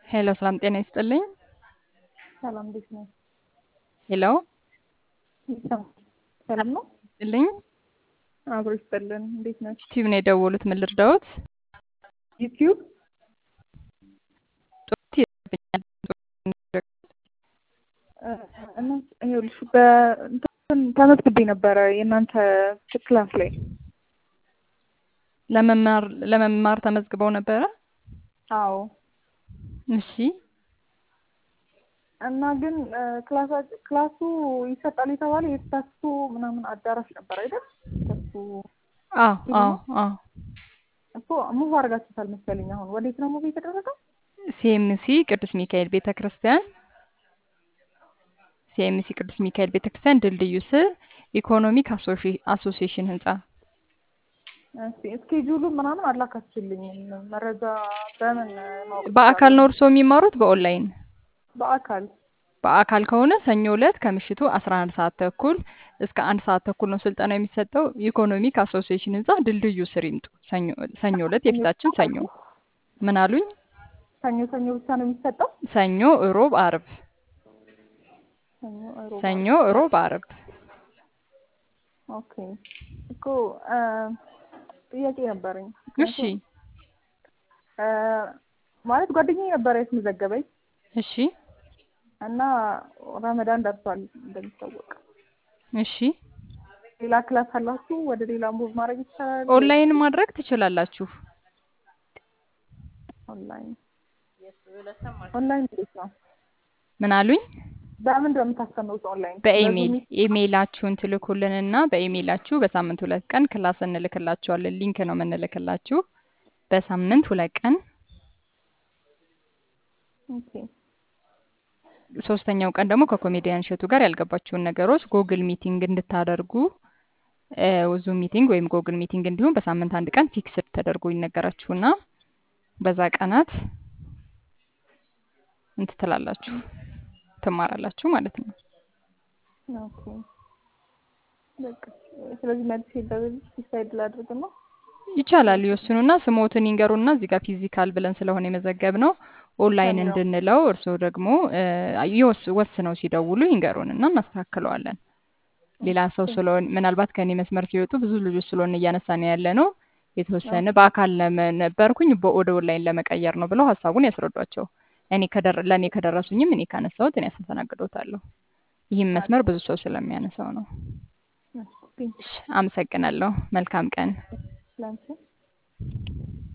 ሄሎ ሰላም ጤና ይስጥልኝ። ሰላም እንዴት ነው? ሄሎ ሰላም ነው? ይስጥልኝ። አብሮ ይስጥልን። እንዴት ነሽ? ዩቲዩብ ነው የደወሉት። ምን ልርዳዎት? ዩቲዩብ ጡት ይርብኛል። እና ይኸውልሽ በእንትን ተመዝግቤ ነበረ የእናንተ ክላስ ላይ ለመማር ለመማር ተመዝግበው ነበረ? አዎ እሺ እና ግን ክላሳ ክላሱ ይሰጣል የተባለ የተሳሱ ምናምን አዳራሽ ነበር አይደል? ተሱ አዎ አዎ አዎ እኮ ሙቭ አድርጋችሁታል መሰለኝ። አሁን ወዴት ነው ሙቭ የተደረገው? ሲኤምሲ ቅዱስ ሚካኤል ቤተ ክርስቲያን ሲኤምሲ ቅዱስ ሚካኤል ቤተ ክርስቲያን ድልድዩ ስር ኢኮኖሚክ አሶሲዬሽን ህንጻ እስኪ እስኬጁሉ ምናምን አላካችሁልኝም። መረጃ በምን ማወቅ በአካል ነው እርስዎ የሚማሩት በኦንላይን? በአካል በአካል ከሆነ ሰኞ ዕለት ከምሽቱ 11 ሰዓት ተኩል እስከ አንድ ሰዓት ተኩል ነው ስልጠና የሚሰጠው። ኢኮኖሚክ አሶሲዬሽን ህንጻ ድልድዩ ስር ይምጡ። ሰኞ ሰኞ ዕለት የፊታችን ሰኞ። ምን አሉኝ? ሰኞ ሰኞ ብቻ ነው የሚሰጠው? ሰኞ፣ እሮብ፣ አርብ። ሰኞ እሮብ፣ ሰኞ፣ እሮብ፣ አርብ። ኦኬ እኮ ጥያቄ ነበረኝ። እሺ ማለት ጓደኛዬ ነበረ የተመዘገበኝ እሺ እና ረመዳን ደርሷል እንደሚታወቅ። እሺ ሌላ ክላስ አላችሁ? ወደ ሌላ ሙቭ ማድረግ ይቻላል? ኦንላይን ማድረግ ትችላላችሁ። ኦንላይን ኦንላይን እንዴት ነው? ምን አሉኝ? በምንድን ነው የምታስተምሩት ኦንላይን? በኢሜይል ኢሜይላችሁን ትልኩልንና በኢሜይላችሁ በሳምንት ሁለት ቀን ክላስ እንልክላችኋለን። ሊንክ ነው የምንልክላችሁ በሳምንት ሁለት ቀን። ኦኬ ሶስተኛው ቀን ደግሞ ከኮሜዲያን እሸቱ ጋር ያልገባችሁን ነገሮች ጉግል ሚቲንግ እንድታደርጉ ዙም ሚቲንግ ወይም ጉግል ሚቲንግ እንዲሁም በሳምንት አንድ ቀን ፊክስድ ተደርጎ ይነገራችሁና በዛ ቀናት እንትን ትላላችሁ ትማራላችሁ ማለት ነው። ኦኬ በቃ ስለዚህ መልስ በዚህ ዲሳይድ ላድርግ ነው። ይቻላል። ይወስኑና ስሞትን ይንገሩና እዚህ ጋር ፊዚካል ብለን ስለሆነ የመዘገብ ነው ኦንላይን እንድንለው እርስዎ ደግሞ ይወስ ወስነው ሲደውሉ ይንገሩንና እናስተካክለዋለን። ሌላ ሰው ስለሆነ ምናልባት ከእኔ መስመር ሲወጡ ብዙ ልጆች ስለሆነ እያነሳን ያለ ነው የተወሰነ በአካል ነበርኩኝ ወደ ኦንላይን ለመቀየር ነው ብለው ሀሳቡን ያስረዷቸው። እኔ ለእኔ ከደረሱኝም እኔ ካነሳሁት እኔ አስተናግዶታለሁ። ይህም መስመር ብዙ ሰው ስለሚያነሳው ነው። አመሰግናለሁ። መልካም ቀን። ላንቺ